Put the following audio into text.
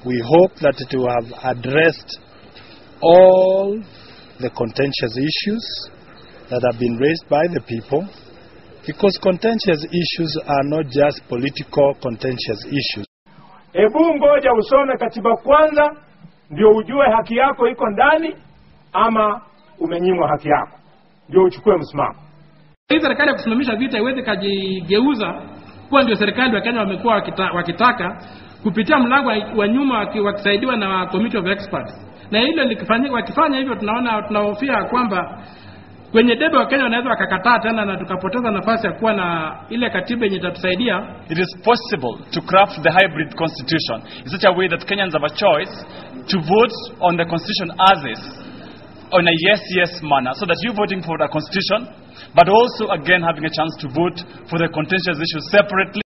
We hope that it will have addressed all the contentious issues that have been raised by the people because contentious issues are not just political contentious issues. Hebu ngoja usome katiba kwanza, ndio ujue haki yako iko ndani ama umenyimwa haki yako, ndio uchukue msimamo. Hii serikali ya kusimamisha vita iweze kajigeuza kuwa ndio serikali wa Kenya wamekuwa wakita, wakitaka kupitia mlango wa, wa nyuma waki- wakisaidiwa na committee of experts, na hilo likifanyika, wakifanya hivyo, tunaona tunahofia kwamba kwenye debe wa Kenya wanaweza wakakataa tena na tukapoteza nafasi ya kuwa na ile katiba yenye itatusaidia It is possible to craft the hybrid constitution in such a way that Kenyans have a choice to vote on the constitution as is, on a yes yes manner, so that you voting for the constitution, but also again having a chance to vote for the contentious issues separately.